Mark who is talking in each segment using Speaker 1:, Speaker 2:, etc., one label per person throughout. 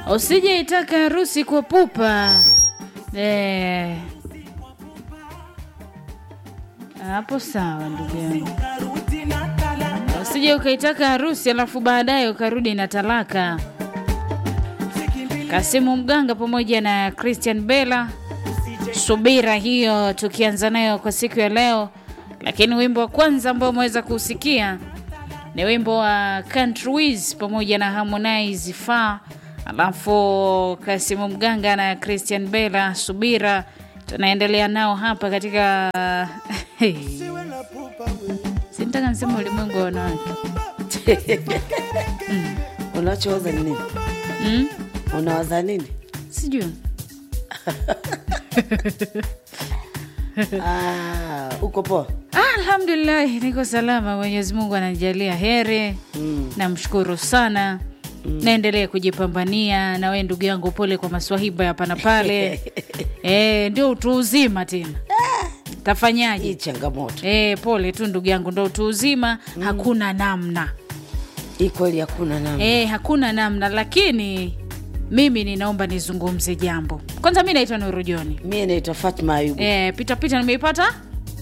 Speaker 1: Usije itaka harusi kwa pupa eh. Hapo sawa ndugu yangu, usije ukaitaka harusi alafu baadaye ukarudi na talaka. Kasimu Mganga pamoja na Christian Bella, subira hiyo tukianza nayo kwa siku ya leo. Lakini wimbo wa kwanza ambao umeweza kusikia ni wimbo wa Country Wiz pamoja na Harmonize Far, alafu Kasimu Mganga na Christian Bella, subira tunaendelea nao hapa katika sintaka nisema ulimwengu wa wanawake
Speaker 2: Unachowaza ni nini?
Speaker 1: mm?
Speaker 2: Unawaza nini?
Speaker 1: Sijui
Speaker 2: Ah, uko poa?
Speaker 1: Ah, alhamdulillah niko salama, Mwenyezi Mungu ananijalia heri
Speaker 2: Mm.
Speaker 1: namshukuru sana naendelea kujipambania na wewe ndugu yangu, pole kwa maswahiba hapa na pale e, ndio utu uzima tena,
Speaker 2: Hii
Speaker 1: tafanyaje?
Speaker 2: changamoto
Speaker 1: E, pole tu ndugu yangu, ndo utu uzima hakuna namna
Speaker 2: hii kweli, hakuna namna.
Speaker 1: e, hakuna namna, lakini mimi ninaomba nizungumze jambo kwanza. Mi naitwa Nuru Joni.
Speaker 2: Mie naitwa Fatma Ayubu.
Speaker 1: E, pitapita nimeipata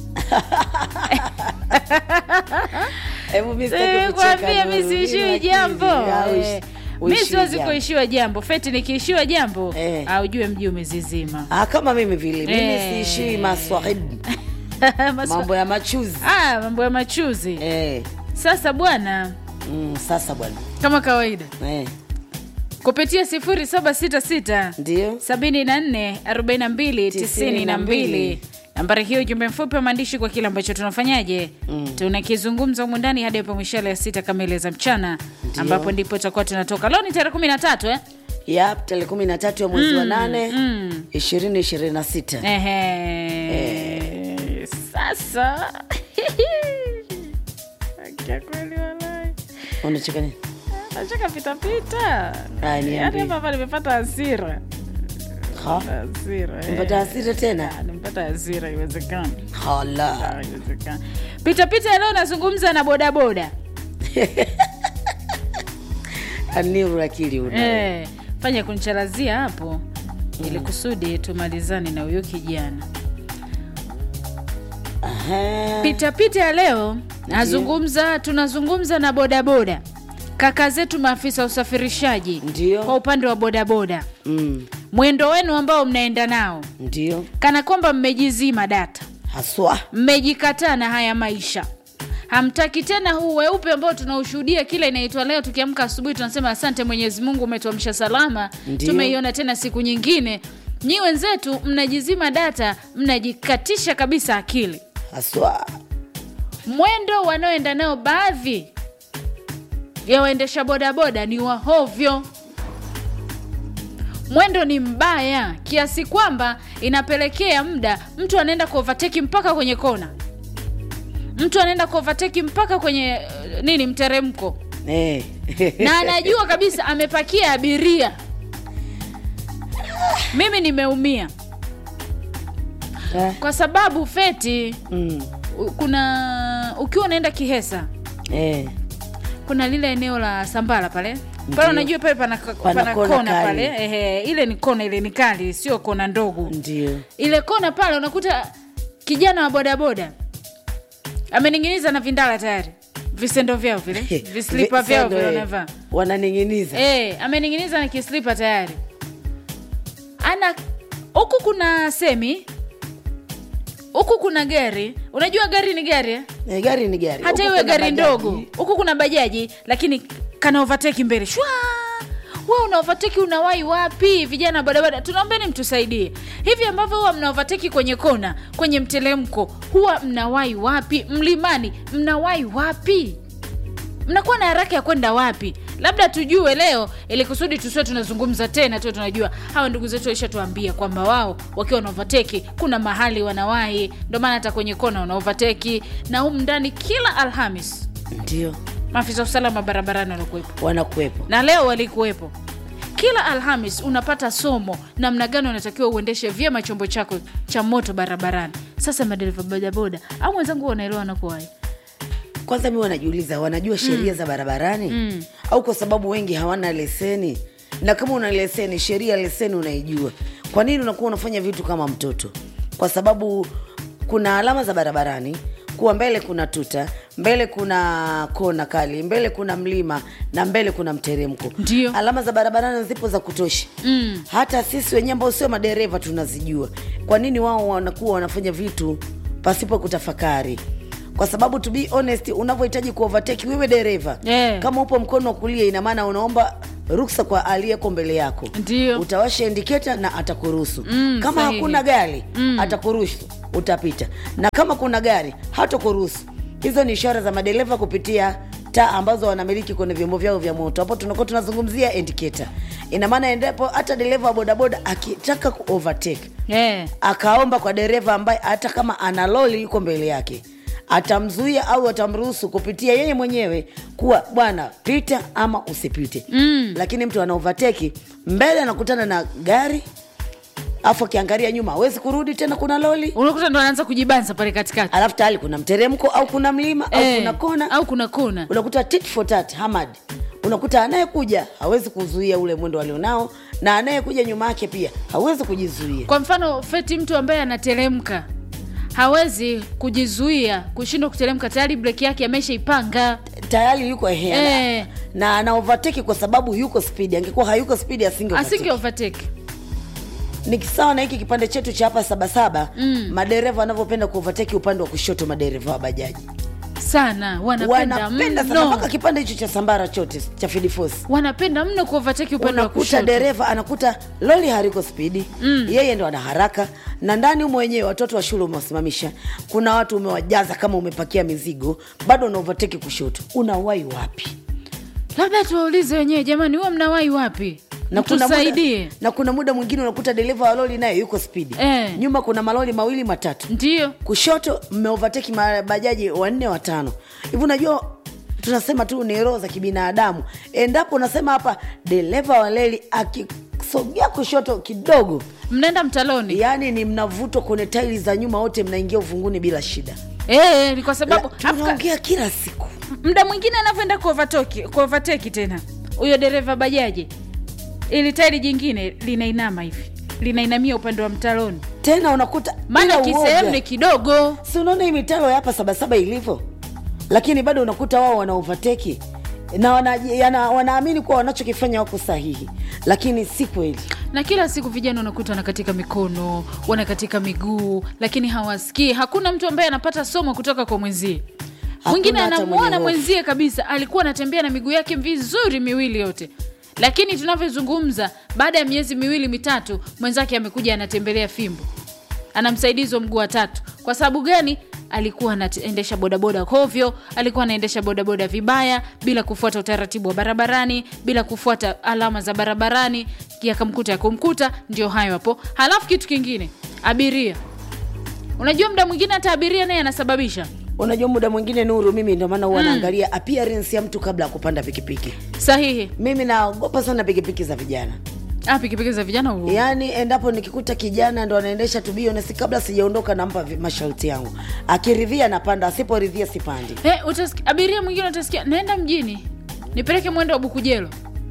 Speaker 2: Hebu mimi sitaki
Speaker 1: Eh,
Speaker 2: kucheka,
Speaker 1: kwambia mi
Speaker 2: Nuru,
Speaker 1: siishiwi
Speaker 2: lakini
Speaker 1: jambo
Speaker 2: au
Speaker 1: Eh,
Speaker 2: ishi-
Speaker 1: mi
Speaker 2: uishiwi
Speaker 1: siwezi
Speaker 2: jambo.
Speaker 1: kuishiwa jambo feti nikiishiwa jambo
Speaker 2: Eh.
Speaker 1: aujue mji umezizima
Speaker 2: Ah, kama mimi vile mimi
Speaker 1: Eh.
Speaker 2: siishiwi maswahibu,
Speaker 1: Maswa-
Speaker 2: mambo ya machuzi
Speaker 1: Ah, mambo ya machuzi
Speaker 2: eh.
Speaker 1: sasa bwana
Speaker 2: Mm, sasa bwana
Speaker 1: kama kawaida
Speaker 2: eh.
Speaker 1: kupitia 0766
Speaker 2: Ndio
Speaker 1: 74 42 92 nambari hiyo ujumbe mfupi wa maandishi kwa kile ambacho tunafanyaje tunakizungumza humu ndani hadi hapo mishale ya sita kamili za mchana ambapo ndipo tutakuwa tunatoka leo ni tarehe kumi na tatu eh?
Speaker 2: yap, tarehe kumi na tatu ya mwezi wa nane
Speaker 1: mm.
Speaker 2: ishirini ishirini na sita
Speaker 1: Ehe. Sasa Akia kweli walai.
Speaker 2: unacheka nini?
Speaker 1: Nacheka pitapita
Speaker 2: Ah, niambie.
Speaker 1: yaani hapa hapa nimepata hasira
Speaker 2: Ha?
Speaker 1: hasira eh.
Speaker 2: Mpata hasira tena?
Speaker 1: Ah, nimepata hasira iwezekani
Speaker 2: Hala.
Speaker 1: iwezekani pitapita leo nazungumza na bodaboda
Speaker 2: Aniru akili una.
Speaker 1: eh, fanya kunichalazia hapo ili kusudi tumalizane na huyo kijana
Speaker 2: Aha.
Speaker 1: pitapita ya leo nazungumza tunazungumza na bodaboda kaka zetu maafisa usafirishaji
Speaker 2: Ndio.
Speaker 1: kwa upande wa bodaboda
Speaker 2: Mm,
Speaker 1: mwendo wenu ambao mnaenda nao
Speaker 2: ndio
Speaker 1: kana kwamba mmejizima data
Speaker 2: haswa
Speaker 1: mmejikataa na haya maisha hamtaki tena huu weupe ambao tunaushuhudia kila inaitwa leo tukiamka asubuhi tunasema asante mwenyezi mungu umetuamsha salama
Speaker 2: Ndio.
Speaker 1: tumeiona tena siku nyingine nyi wenzetu mnajizima data mnajikatisha kabisa akili
Speaker 2: haswa
Speaker 1: mwendo wanaoenda nao baadhi ya waendesha bodaboda ni wahovyo mwendo ni mbaya kiasi kwamba inapelekea muda mtu anaenda kuovateki mpaka kwenye kona mtu anaenda kuovateki mpaka kwenye eh, nini mteremko
Speaker 2: eh.
Speaker 1: na anajua kabisa amepakia abiria mimi nimeumia
Speaker 2: Eh,
Speaker 1: kwa sababu feti
Speaker 2: mm,
Speaker 1: u- kuna ukiwa unaenda kihesa
Speaker 2: eh.
Speaker 1: kuna lile eneo la sambala pale
Speaker 2: Ndio.
Speaker 1: pale unajua pale pana, pana,
Speaker 2: kona
Speaker 1: kona,
Speaker 2: kali.
Speaker 1: pale ehe, ile ni kona ile ni kali sio kona ndogo
Speaker 2: ndio
Speaker 1: ile kona pale unakuta kijana wa bodaboda amening'iniza na vindala tayari visendo vyao vile vislipa vyao
Speaker 2: Visendo,
Speaker 1: vile
Speaker 2: eh,
Speaker 1: wanavaa
Speaker 2: wananing'iniza
Speaker 1: e, amening'iniza na kislipa tayari ana huku kuna semi huku kuna gari unajua gari ni gari eh?
Speaker 2: Eh, gari ni gari
Speaker 1: hata
Speaker 2: Huku
Speaker 1: iwe
Speaker 2: kuna
Speaker 1: gari
Speaker 2: bajaji.
Speaker 1: ndogo huku kuna bajaji lakini kana overtake mbele shwa we una overtake unawai wapi vijana wa bodaboda tunaombeni mtusaidie hivi ambavyo huwa mna overtake kwenye kona kwenye mtelemko huwa mnawai wapi mlimani mnawai wapi mnakuwa na haraka ya kwenda wapi labda tujue leo ili kusudi tusiwe tunazungumza tena tuwe tunajua hawa ndugu zetu waishatuambia kwamba wao wakiwa na overtake kuna mahali wanawahi ndio maana hata kwenye kona wana overtake na humu ndani kila alhamis
Speaker 2: ndio
Speaker 1: maafisa usalama barabarani wanakuwepo
Speaker 2: wanakuwepo
Speaker 1: na leo walikuwepo kila alhamis unapata somo namna gani unatakiwa uendeshe vyema chombo chako cha moto barabarani sasa madereva bodaboda au wenzangu wanaelewa wanakuwahi
Speaker 2: kwanza mi wanajiuliza wanajua sheria za barabarani au kwa sababu wengi hawana leseni na kama una leseni sheria ya leseni unaijua kwa nini unakuwa unafanya vitu kama mtoto kwa sababu kuna alama za barabarani kuwa mbele kuna tuta mbele kuna kona kali mbele kuna mlima na mbele kuna mteremko
Speaker 1: Ndio.
Speaker 2: alama za barabarani zipo za kutosha mm. hata sisi wenyewe ambao sio madereva tunazijua kwa nini wao wanakuwa wanafanya vitu pasipo kutafakari kwa sababu to be honest unavyohitaji kuovateki wewe dereva
Speaker 1: Yeah.
Speaker 2: kama upo mkono wa kulia ina maana unaomba ruksa kwa aliyeko mbele yako
Speaker 1: Ndio.
Speaker 2: utawasha indiketa na atakuruhusu
Speaker 1: Mm,
Speaker 2: kama
Speaker 1: sahihi.
Speaker 2: hakuna gari mm. atakuruhusu utapita na kama kuna gari hatakuruhusu hizo ni ishara za madereva kupitia taa ambazo wanamiliki kwenye vyombo vyao vya moto hapo tunakuwa tunazungumzia indicator ina maana endapo hata dereva wa bodaboda akitaka ku overtake
Speaker 1: Eh.
Speaker 2: akaomba kwa dereva ambaye hata kama ana loli yuko mbele yake atamzuia au atamruhusu kupitia yeye mwenyewe kuwa bwana pita ama usipite mm. lakini mtu ana overtake mbele anakutana na gari afu akiangalia nyuma hawezi kurudi tena kuna loli
Speaker 1: unakuta ndo anaanza kujibanza pale katikati
Speaker 2: alafu tayari kuna mteremko au kuna mlima au
Speaker 1: Eh,
Speaker 2: kuna kona
Speaker 1: au kuna kona
Speaker 2: unakuta tit for tat hamad unakuta anayekuja hawezi kuzuia ule mwendo alionao na anayekuja nyuma yake pia hawezi kujizuia
Speaker 1: kwa mfano feti mtu ambaye anateremka hawezi kujizuia kushindwa kuteremka tayari breki yake ameshaipanga
Speaker 2: tayari yuko ehe
Speaker 1: Eh.
Speaker 2: na ana overtake kwa sababu yuko spidi angekuwa hayuko spidi asinge
Speaker 1: asinge
Speaker 2: overtake.
Speaker 1: overtake
Speaker 2: ni sawa na hiki kipande chetu cha hapa sabasaba mm. madereva wanavyopenda kuovateki upande wa kushoto madereva wa bajaji
Speaker 1: sana wanapenda
Speaker 2: wanapenda sana mpaka
Speaker 1: mno
Speaker 2: kipande hicho cha sambara chote cha fidifosi
Speaker 1: wanapenda mno kuovateki upande wa
Speaker 2: unakuta
Speaker 1: kushoto
Speaker 2: dereva anakuta loli hariko spidi mm. yeye ndo ana haraka na ndani humo wenyewe watoto wa shule umewasimamisha kuna watu umewajaza kama umepakia mizigo bado una overtake kushoto unawai wapi
Speaker 1: labda tuwaulize wenyewe jamani huwa mnawahi wapi
Speaker 2: na kuna,
Speaker 1: tusaidie
Speaker 2: muda, na kuna muda mwingine unakuta dereva wa lori naye yuko spidi
Speaker 1: Eh.
Speaker 2: nyuma kuna malori mawili matatu
Speaker 1: ndio
Speaker 2: kushoto mmeovateki mabajaji wanne watano hivi unajua tunasema tu ni roho za kibinadamu endapo unasema hapa dereva wa leli akisogea kushoto kidogo
Speaker 1: mnaenda mtaloni
Speaker 2: yaani ni mnavutwa kwenye taili za nyuma wote mnaingia uvunguni bila shida
Speaker 1: Eh, ni kwa sababu
Speaker 2: La-
Speaker 1: Afrika-
Speaker 2: tunaongea kila siku
Speaker 1: mda mwingine anavyoenda kuovateki kuovateki tena huyo dereva bajaji ili tairi jingine linainama hivi linainamia upande wa mtaloni
Speaker 2: tena unakuta
Speaker 1: maana
Speaker 2: bila
Speaker 1: kisehemu
Speaker 2: uoga.
Speaker 1: ni kidogo
Speaker 2: si unaona hii mitaro ya hapa sabasaba ilivyo lakini bado unakuta wao wana overtake na wana, yana, wanaamini kuwa wanachokifanya wako sahihi lakini si kweli
Speaker 1: na kila siku vijana unakuta wanakatika mikono wanakatika miguu lakini hawasikii hakuna mtu ambaye anapata somo kutoka kwa mwenzie mwingine
Speaker 2: hata mwenye
Speaker 1: anamwona
Speaker 2: hofu.
Speaker 1: mwenzie kabisa alikuwa anatembea na miguu yake vizuri miwili yote lakini tunavyozungumza baada ya miezi miwili mitatu mwenzake amekuja anatembelea fimbo ana msaidizi wa mguu wa tatu kwa sababu gani alikuwa anaendesha bodaboda hovyo alikuwa anaendesha bodaboda vibaya bila kufuata utaratibu wa barabarani bila kufuata alama za barabarani yakamkuta yakumkuta ndio hayo hapo halafu kitu kingine abiria unajua mda mwingine hata abiria naye anasababisha
Speaker 2: unajua muda mwingine nuru mimi ndio maana huwa naangalia appearance ya mtu kabla ya kupanda pikipiki
Speaker 1: sahihi
Speaker 2: mimi naogopa sana pikipiki za vijana
Speaker 1: ah, pikipiki za vijana huo
Speaker 2: yaani endapo nikikuta kijana ndo anaendesha tubionesi kabla sijaondoka nampa vi- masharti yangu akiridhia napanda asiporidhia sipandi
Speaker 1: Eh, utasikia- abiria mwingine utasikia naenda mjini nipeleke mwendo wa bukujelo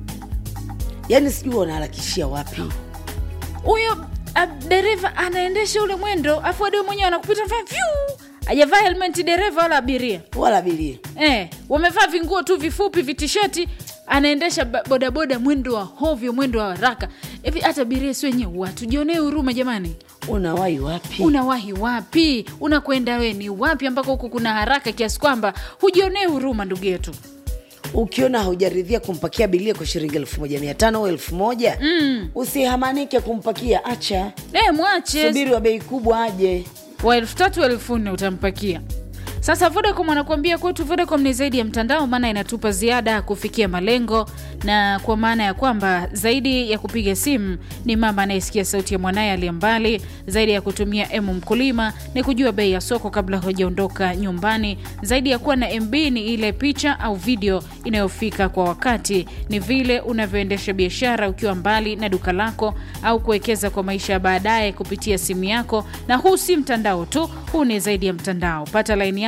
Speaker 2: yaani sijui wanaharakishia wapi
Speaker 1: huyo ah, dereva anaendesha ule mwendo afu adio mwenyewe anakupita vya vyu ajavaa helmeti dereva wala abiria
Speaker 2: wala abiria
Speaker 1: eh, wamevaa vinguo tu vifupi vitisheti anaendesha ba- bodaboda mwendo wa hovyo mwendo wa haraka hivi hata abiria si wenyewe watujionee huruma jamani
Speaker 2: unawahi wapi
Speaker 1: unawahi wapi unakwenda we ni wapi ambako huku kuna haraka kiasi kwamba hujionee huruma ndugu yetu
Speaker 2: ukiona haujaridhia kumpakia bilia kwa shilingi elfu moja mia tano au elfu moja mm. usihamanike kumpakia acha
Speaker 1: eh, mwache
Speaker 2: subiri wa bei kubwa aje
Speaker 1: wa elfu tatu elfu nne utampakia sasa vodacom anakuambia kwetu vodacom ni zaidi ya mtandao maana inatupa ziada ya kufikia malengo na kwa maana ya kwamba zaidi ya kupiga simu ni mama anayesikia sauti ya mwanaye aliye mbali zaidi ya kutumia emu mkulima ni kujua bei ya soko kabla hujaondoka nyumbani zaidi ya kuwa na mb ni ile picha au video inayofika kwa wakati ni vile unavyoendesha biashara ukiwa mbali na duka lako au kuwekeza kwa maisha ya baadaye kupitia simu yako na huu si mtandao tu huu ni zaidi ya mtandao pata laini yako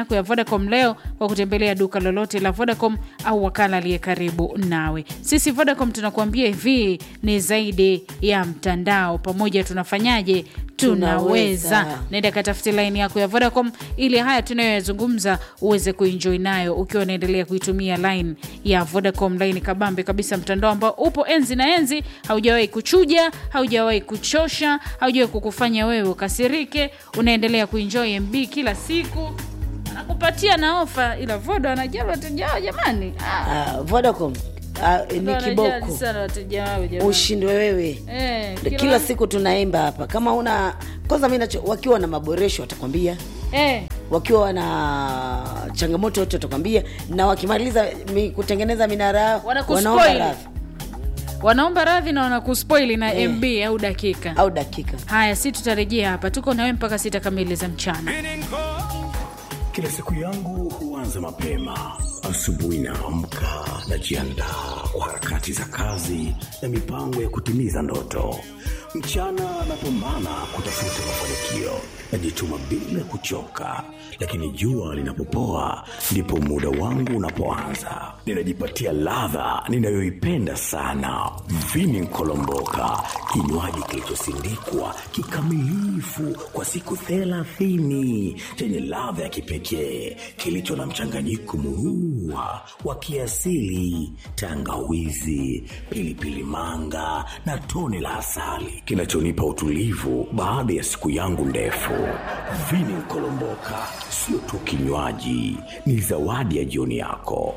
Speaker 1: yako ya Vodacom leo kwa kutembelea duka lolote la Vodacom au wakala aliye karibu nawe. Sisi Vodacom tunakuambia hivi, ni zaidi ya mtandao. Pamoja tunafanyaje? Tunaweza.
Speaker 2: Tunaweza.
Speaker 1: Nenda katafute laini yako ya Vodacom ili haya tunayoyazungumza uweze kuenjoy nayo ukiwa unaendelea kuitumia line ya Vodacom, line kabambe kabisa, mtandao ambao upo enzi na enzi, haujawahi kuchuja, haujawahi kuchosha, haujawahi kukufanya wewe ukasirike. Unaendelea kuenjoy MB kila siku, anakupatia na ofa, ila Vodo anajali wateja wao jamani. Ah,
Speaker 2: Ah, Vodacom ah,
Speaker 1: Vodo
Speaker 2: ni
Speaker 1: anajali
Speaker 2: kiboko,
Speaker 1: sana wateja wao jamani.
Speaker 2: ushindwe wewe.
Speaker 1: Eh,
Speaker 2: Kila, siku tunaimba hapa, kama una kwanza, mimi nacho wakiwa na maboresho watakwambia
Speaker 1: eh,
Speaker 2: wakiwa wana changamoto yote watakwambia, na wakimaliza mi, kutengeneza minara yao
Speaker 1: Wanakuspoil.
Speaker 2: wanaomba radhi
Speaker 1: wanaomba radhi na wanakuspoili na
Speaker 2: Eh.
Speaker 1: MB au dakika.
Speaker 2: au dakika.
Speaker 1: Haya, si tutarejea hapa, tuko nawe mpaka sita kamili za mchana.
Speaker 3: Kila siku yangu huanza mapema. Asubuhi naamka, najiandaa kwa harakati za kazi na mipango ya kutimiza ndoto. Mchana napambana kutafuta mafanikio, najituma bila kuchoka, lakini jua linapopoa ndipo muda wangu unapoanza. Ninajipatia ladha ninayoipenda sana, vini nkolomboka, kinywaji kilichosindikwa kikamilifu kwa siku thelathini chenye ladha ya kipekee kilicho na mchanganyiko murua wa kiasili, tangawizi, pilipili manga na tone la asali kinachonipa utulivu baada ya siku yangu ndefu. Vini Nkolomboka sio tu kinywaji, ni zawadi ya jioni yako.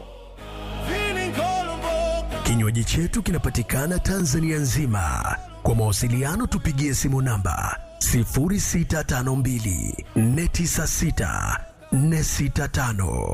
Speaker 4: Kinywaji chetu kinapatikana Tanzania nzima. Kwa mawasiliano tupigie simu namba 0652 496 465.